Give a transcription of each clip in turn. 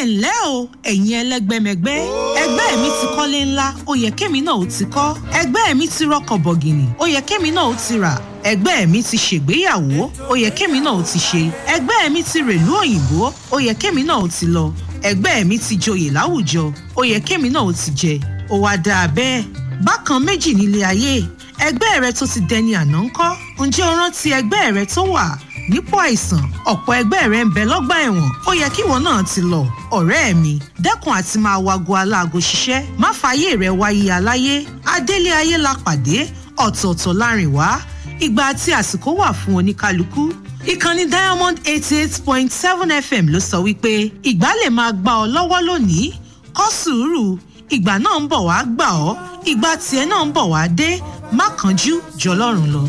ǹlẹ́ o ẹ̀yin ẹlẹ́gbẹ́mẹgbẹ́ ẹgbẹ́ mi ti kọ́lé ńlá ó yẹ kémi náà ó ti kọ́ ẹgbẹ́ mi ti rọkọ̀ bọ̀gìnì ó yẹ kémi náà ó ti rà ẹgbẹ́ mi ti ṣègbéyàwó ó yẹ kémi náà ó ti ṣe ẹgbẹ́ mi ti rèlú òyìnbó ó yẹ kémi náà ó ti lọ ẹgbẹ́ mi ti joyè láwùjọ ó yẹ kémi náà ó ti jẹ ó wá dáa bẹ́ẹ̀ bákan méjì nílé ayé ẹgbẹ́ rẹ tó ti dẹni àná ńkọ́ ǹjẹ́ o rántí ẹgbẹ́ rẹ tó wà nípò àìsàn ọ̀pọ̀ ẹgbẹ́ rẹ ń bẹ lọ́gbà ẹ̀wọ̀n ó yẹ kíwọ náà ti lọ ọ̀rẹ́ mi dẹ́kun àti máa wago aláago ṣiṣẹ́ má fààyè rẹ wáyé aláyé adélé ayé la pàdé ọ̀tọ̀ọ̀tọ̀ láàrin wá ìgbà àti àsìkò wà fún oníkálukú ìkànnì diamond eighty eight point seven fm ló sọ wípé ìgbà lè máa gbà ọ lọ́wọ́ lónìí kọ́ sùúrù ìgbà náà ń bọ̀ wá gbà ọ́ ìgbà tiẹ̀ náà ń bọ̀ wá dé má kánjú jọlọ́run lọ.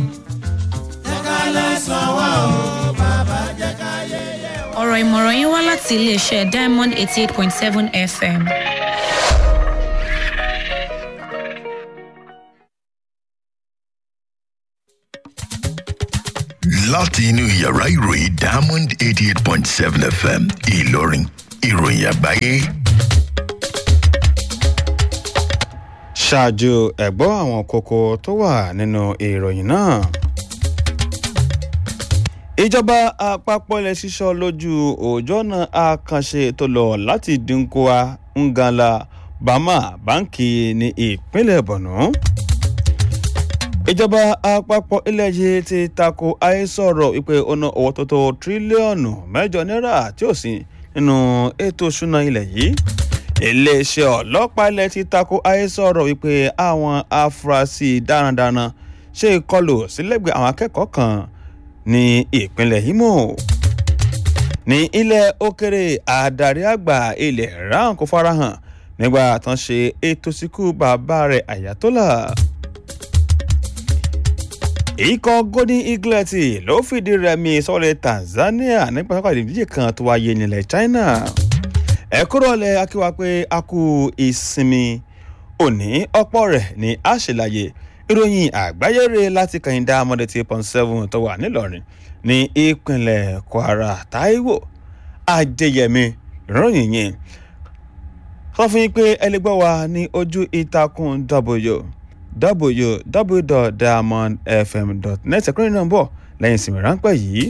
ọ̀rọ̀ ìmọ̀ràn yín wá láti iléeṣẹ́ diamond eighty eight point seven fm. láti inú yàrá ìròyìn diamond eighty eight point seven fm ìlọrin ìròyìn àgbáyé. ṣáájú ẹ̀gbọ́ àwọn kókó tó wà nínú ìròyìn náà. ìjọba àpapọ̀ ilẹ̀ sísọ lójú òjò ọ̀nà àkànṣe tó lọ láti dínkùá ngala bama báńkì ní ìpínlẹ̀ borno. ìjọba àpapọ̀ ilẹ̀ yìí ti tako àhesọ̀rọ̀ wípé ọ̀nà owó tó tó tírílíọ̀nù mẹ́jọ náírà tí ò sí nínú ètò ìṣúná ilẹ̀ yìí iléeṣẹ́ ọlọ́pàá ilẹ̀ ti tako àhesọ̀rọ̀ wípé àwọn afurasí darandaran ṣe ìkọlù sílẹ̀gbẹ̀ àwọn akẹ́kọ̀ọ́ kan ní ìpínlẹ̀ imo ní ilẹ̀ òkèrè adarí àgbà ilẹ̀ iran kò farahàn nígbà tán ṣe ètò síkú bàbá rẹ̀ ayatollah ikọ̀ golden eaglet ló fìdí rẹmi sọ́lẹ̀ tanzania nípa pápá ìdíje kan tó wáyé nílẹ̀ china ẹ kúrò lẹ akíwá pé a kú ìsinmi òní ọ̀pọ̀ rẹ̀ ní àṣìláyè ìròyìn àgbáyére láti kàyíndá amọ̀dé tí pọ́n seven tó wà nílọrin ní ìpínlẹ̀ kwara taiwo adéyẹmí ìròyìn yìí sọ fún yín pé ẹ lè gbọ́ wa ní ojú ìtàkùn w www.diamondfm.net ẹ̀kúnrin náà ń bọ̀ lẹ́yìn ìsinmi ráńpẹ́ yìí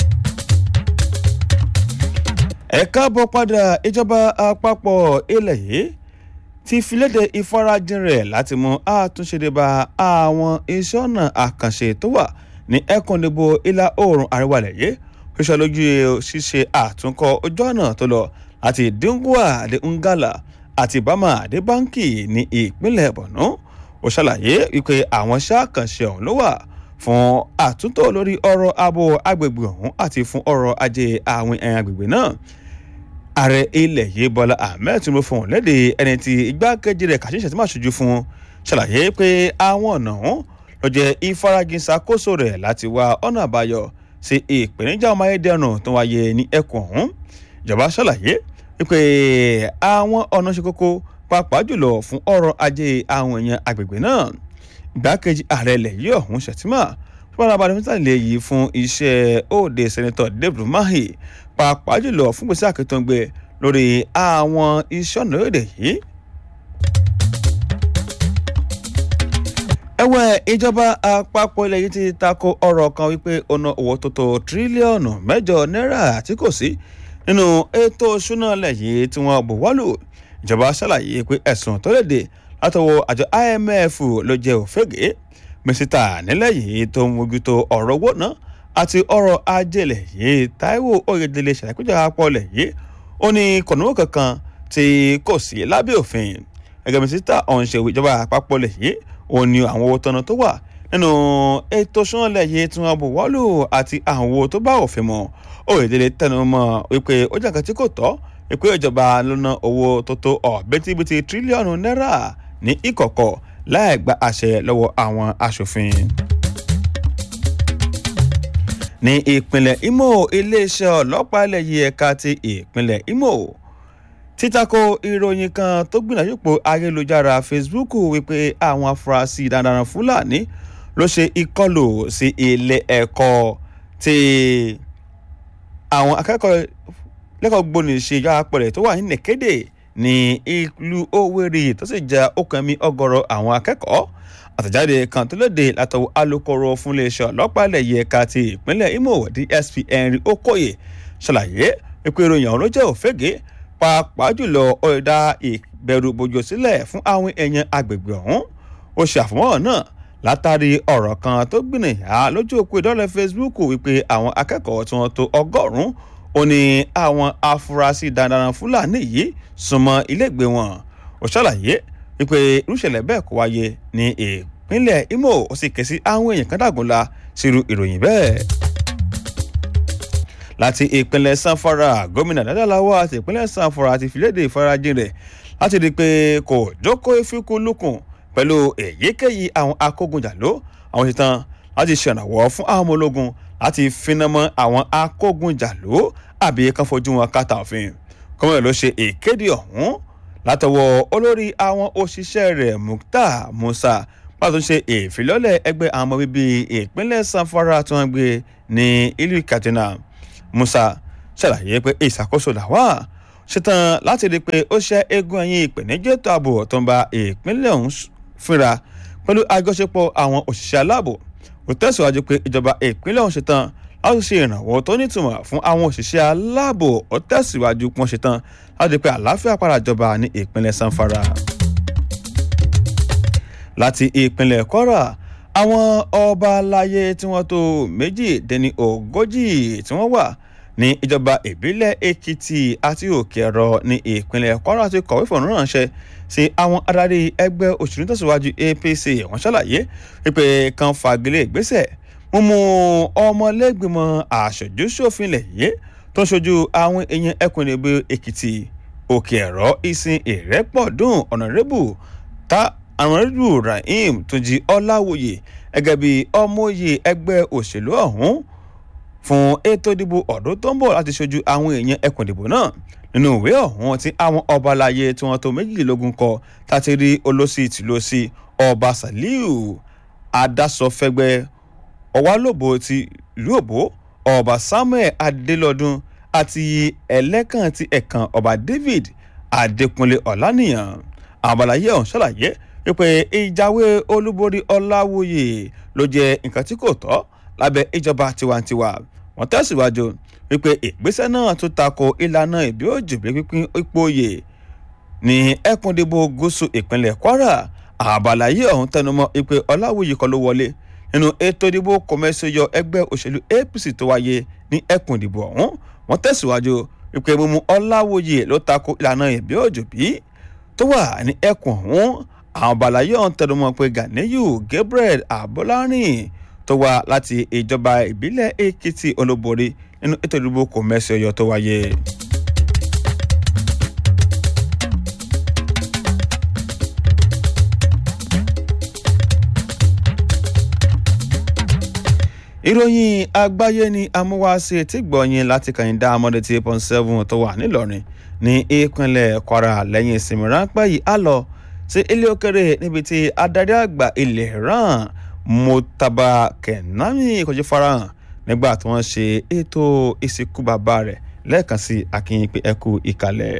ẹ káàbọ̀ padà ìjọba àpapọ̀ ilẹ̀ yìí ti filéde ìfarajìn rẹ̀ láti mú àtúnṣe dé bá àwọn iṣẹ́ ọ̀nà àkànṣe tó wà ní ẹkùndìbò ìlà oòrùn àríwá ilẹ̀ yìí ṣíṣe lójú ṣíṣe àtúnkọ ojú ọ̀nà tó lọ láti dingua de ngala àti bama de banki ní ìpínlẹ̀ borno ó ṣàlàyé wípé àwọn iṣẹ́ àkànṣe ọ̀hún ló wà fún àtúntò lórí ọrọ̀ abo agbègbè ọ̀hún àti fún ọrọ̀ ajé àwọn ẹ̀yàn agbègbè náà ààrẹ ilẹ̀ yìí bọ́lá ahmed tinubu fún un léde ẹni tí igbákejì rẹ̀ kàṣíṣe tí máa ṣojú fún un ṣàlàyé pé àwọn ọ̀nà ọ̀hún ló jẹ́ ìfaragin ṣàkóso rẹ̀ láti wá ọ̀nà àbáyọ sí ìpèníjà ọmọ ayédèrú tó wáyé ní ẹkùn ọ̀hún ìjọba ṣàlàyé wípé àwọn ọ̀nà ṣe kókó pàápàá jùlọ fún ọrọ̀ ajé àwọn èèyàn agbègbè náà igbákejì ààrẹ ilẹ̀ yìí ọ̀hún ṣètìmá fúnra balẹ̀ mẹ́ta lè yí fún iṣẹ́ òde sẹ́nitọ̀ david mahi pàápàá jùlọ fún gbèsè àkìtàngbẹ lórí àwọn iṣẹ́ ọ̀nà èdè yìí. ẹ̀wẹ̀ ìjọba àpapọ̀ ilẹ̀ yìí ti tako ọ̀rọ̀ kan wípé ọ̀nà owó tó tó tírílíọ̀nù mẹ́jọ náírà tí kò sí nínú ètò ìṣúná ilẹ̀ yìí tí wọ́n bò wọ́lù ìjọba ṣàlàyé pé ẹ̀sùn tó lè dé látọwọ́ àjọ imf ló jẹ́ òfégè mísítà nílẹ̀ yìí tó ń mójútó ọ̀rọ̀ owó náà àti ọrọ̀ ajẹ́lẹ̀ yìí taiwo oyedele ṣàlàyé àpọ̀lẹ̀ yìí ó ní kọ̀nùwó kankan tí kò sí lábẹ́ òfin gẹ́gẹ́ mísítà ọ̀hún ṣe ìjọba àpapọ̀lẹ̀ yìí ó ní àwọn owó tọ́nà tó wà nínú ètò sọ́nlẹ̀ yìí tí wọ́n bò wọ́lù àti àwọn owó tó bá òfin mọ́ oyedele tẹnu mọ́ wípé ó jẹ́ nǹkan tí kò tọ́ wípé ìjọba ló ná owó tó tó ọ̀bẹ́tíbitì tírílíọ̀nù náírà ní ìkọ̀kọ̀ láì gba àṣẹ lọ́wọ́ àwọn aṣòfin ní ìpínlẹ̀ imo iléeṣẹ́ ọlọ́pàá ilẹ̀ yìí ẹ̀ka ti ìpínlẹ̀ imo títako ìròyìn kan tó gbìyànjú pò ayélujára facebook wípé àwọn afurasí darandaran fúlàní ló ṣe ìkọlù sí ilé ẹ̀kọ́ ti àwọn akẹ́kọ̀ọ́ lẹ́kọ̀ọ́ gbóni ṣe yá apẹ̀rẹ̀ tó wà ní nìkéde ní ìlú Owerri tó sì jẹ́ okùnmi ọgọ́rọ̀ àwọn akẹ́kọ̀ọ́ àtẹ̀jáde kan tó léde látọwọ́ alukoro fún iléeṣẹ́ ọlọ́pàá ilẹ̀ yìí ẹ̀ka ti ìpínlẹ̀ Imo DSP Henry Okoye ṣàlàyé wípé ìròyìn ọ̀hún ló jẹ́ òfégè pàápàá jùlọ ó dá ìbẹ̀rù bójú sílẹ̀ fún àwọn èèyàn agbègbè ọ̀hún ó ṣe àfọmọ́ náà látàrí ọ̀rọ̀ kan tó gbìnìyà lójú òpó ìdọ́lẹ̀ Facebook wípé àwọn akẹ́kọ̀ọ́ tí wọ́n tó ọgọ́rùn-ún ó ní àwọn afurasí darandaran Fúlàní yìí súnmọ́ ilégbèé wọn ó ṣàlàyé wípé irúṣẹ̀lẹ̀ bẹ́ẹ̀ kó wáyé ní ìpínlẹ̀ Imo ó sì ké sí àwọn èèyàn kan dàgúnla sírú ìròyìn bẹ́ẹ̀ láti ìpínlẹ̀ sanfara gómìnà dadalawa àti ìpínlẹ̀ sanfara ti fìlédè ìfarajìn rẹ̀ láti rí i pé kò jókòó ìfikùnlukùn pẹ̀lú èyíkéyìí àwọn akógunjàló àwọn ṣetán láti ṣèrànwọ́ fún àwọn ọmọ ológun láti finamọ́ àwọn akógunjàló àbí kan fojú wọn kàtà òfin gómìnà ló ṣe ìkéde ọ̀hún látọwọ́ olórí àwọn òṣìṣẹ́ rẹ̀ Mukhtar Musa pàtó ṣe ìfilọ́lẹ̀ ẹgbẹ́ àwọn ọmọ bíbí ìpínlẹ̀ sanfara tí wọ́n gbé ní ìlú Katsina Musa ṣàlàyé pé ìṣàkóso làwà ṣetán láti rí i pé ó ṣe eégún ẹ̀yìn ìpèníjẹ́ ètò ààbò tó ń ba ìpínlẹ̀ ọ̀hún fínra pẹ̀lú àjọṣepọ̀ àwọn òṣìṣẹ́ aláàbò ó tẹ̀síwájú pé ìjọba ìpínlẹ̀ ọ̀hún ṣetán láti ṣe ìrànwọ́ tó nítumọ̀ fún àwọn òṣìṣẹ́ aláàbò ó tẹ̀síwájú pọ́n ṣetán láti rí i pé àlàáfíà padà jọba ní ìpínlẹ̀ sanfara. láti ìpínlẹ̀ Kwara àwọn ọba aláyé tí wọ́n tó méjì dẹni ogójì tí wọ́n wà ní ìjọba ìbílẹ̀ èkìtì àti òkè ẹ̀rọ ní ìpínlẹ̀ kwara ti kọ̀wé fọ̀nù ránṣẹ́ sí àwọn adarí ẹgbẹ́ òṣèlú tẹ̀síwájú apc wọ́n ṣàlàyé wípé kan fagilé ìgbésẹ̀ mímú ọmọlẹ́gbìmọ̀ àṣojú ṣòfin ilẹ̀ yìí tó ń ṣojú àwọn èèyàn ẹkùn ìdìbò èkìtì òkè ẹ̀rọ ìsìn ìrẹ́pọ̀dùn ọ̀nàrẹ́bù tá àrùnrẹ́bù rahim túnjí ọláwòye gẹ́gẹ́ bí ọmọye ẹgbẹ́ òṣèlú ọ̀hún fún ètò ìdìbò ọdún tó ń bọ̀ láti ṣojú àwọn èèyàn ẹkùn ìdìbò náà nínú ìwé ọ̀hún tí àwọn ọba aláyé tí wọ́n tó méjìlélógún kọ láti rí olóṣì tìlóṣì ọba saliu adásọfẹgbẹ ọwálòbó ti ìlú òbó ọba samuel adélọdún àti ẹlẹ́kàn ti ẹ̀kan ọba david adékúnlé ọ̀lànìyàn àwọn ọba aláyé ọ̀hún ṣàlàyé wípé ìjáwé olúborí ọláwòye ló jẹ́ nǹkan tí kò tọ́ lábẹ́ ìjọba tiwantiwa wọ́n tẹ̀síwájú wípé ìgbésẹ̀ náà tún tako ìlànà ìbí òjòbí pínpín ipò oyè ní ẹkùndìbò gúúsù ìpínlẹ̀ kwara àbàlàyé ọ̀hún tẹnumọ́ wípé ọláwùyí kọ́ ló wọlé nínú ètò ìdìbò kọmẹsọyọ ẹgbẹ́ òṣèlú apc tó wáyé ní ẹkùndìbò ọ̀hún wọ́n tẹ̀síwájú wípé mímú ọláwùyí ló tako ìlànà ìbí òjòbí tó wà ní ẹkùn ọ̀hún àwọn àbàlàyé ọ̀hún tẹnumọ́ pé ganiyu gabriel abọ́lárìn tó wá láti ìjọba ìbílẹ̀ èkìtì olóborí nínú ètò ìdìbò kò mẹ́sì ọyọ tó wáyé. ìròyìn àgbáyé ni amúwáṣe tí gbọ̀nyìn láti kàyíndá amọ̀dé tí eight point seven tó wà nílọrin ní ìpínlẹ̀ kwara lẹ́yìn ìsinmi ráńpẹ́ yìí á lọ sí ilé òkèrè níbi tí adarí àgbà ilẹ̀ iran mutaba kenami kọjú farahàn nígbà tí wọ́n ṣe ètò ìsìnkú bàbá rẹ̀ lẹ́ẹ̀kan sí akínyìn pé ẹ kú ìkàlẹ̀.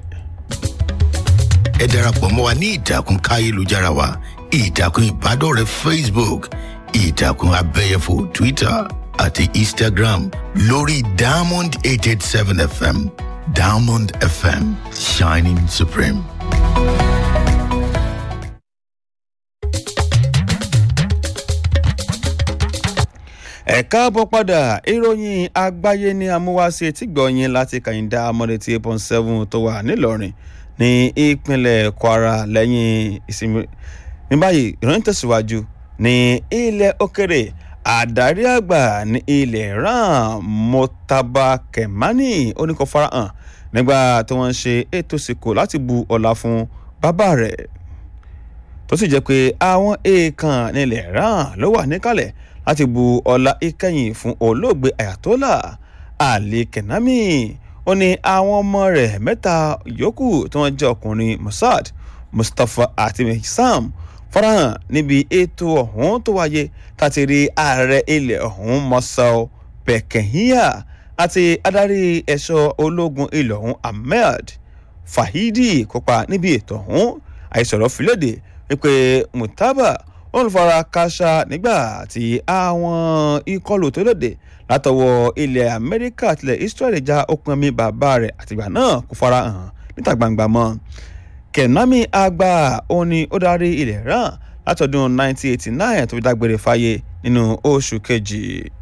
ẹ darapọ̀ mọ́ wa ní ìtàkùn káyélujára wa ìtàkùn ìbádọ́rẹ̀ẹ́ facebook ìtàkùn abẹ́yẹfò twitter àti instagram lórí diamond eight eight seven fm diamond fm shining supreme. ẹ káàbọ̀ padà ìròyìn àgbáyé ní amúwáṣe tí gbọ̀nyìn láti kàyíndá amọ̀dé tí eight point seven tó wà nílọrin ní ìpínlẹ̀ kwara lẹ́yìn ìsinmi ní báyìí ìròyìn tẹ̀síwájú ní ilẹ̀ òkèrè àdarí àgbà ní ilẹ̀ iran motaba kemani oníkó farahàn nígbà tí wọ́n ń ṣe ètò ìsìnkú láti bu ọlá fún bàbá rẹ̀ tó sì jẹ́ pé àwọn èèkàn nílẹ̀ iran ló wà níkàlẹ̀ láti bu ọlá ìkẹyìn fún olóògbé ayatollah ali kenami ó ní àwọn ọmọ rẹ̀ mẹ́ta yòókù tí wọ́n jẹ́ ọkùnrin mossad mustapha àti mehsam farahàn níbi ètò ọ̀hún tó wáyé láti rí ààrẹ ilẹ̀ ọ̀hún mọ́sál pẹ̀kẹ́híà àti adarí ẹ̀ṣọ́ ológun ilẹ̀ ọ̀hún ahmed fahidi kópa níbi ètò ọ̀hún àìsọ̀rọ̀ fìlédè wípé mutaba wọn fara káṣá nígbà tí àwọn ìkọlù tó lòdì látọwọ́ ilẹ̀ amẹ́ríkà tilẹ̀ israel já okùn mi bàbá rẹ̀ àtìgbà náà kò fara hàn níta gbangba mọ́ kẹ̀nàmí àgbà òun ni ó darí ilẹ̀ iran látọdún 1989 tó fi dágbére fáyé nínú oṣù kejì.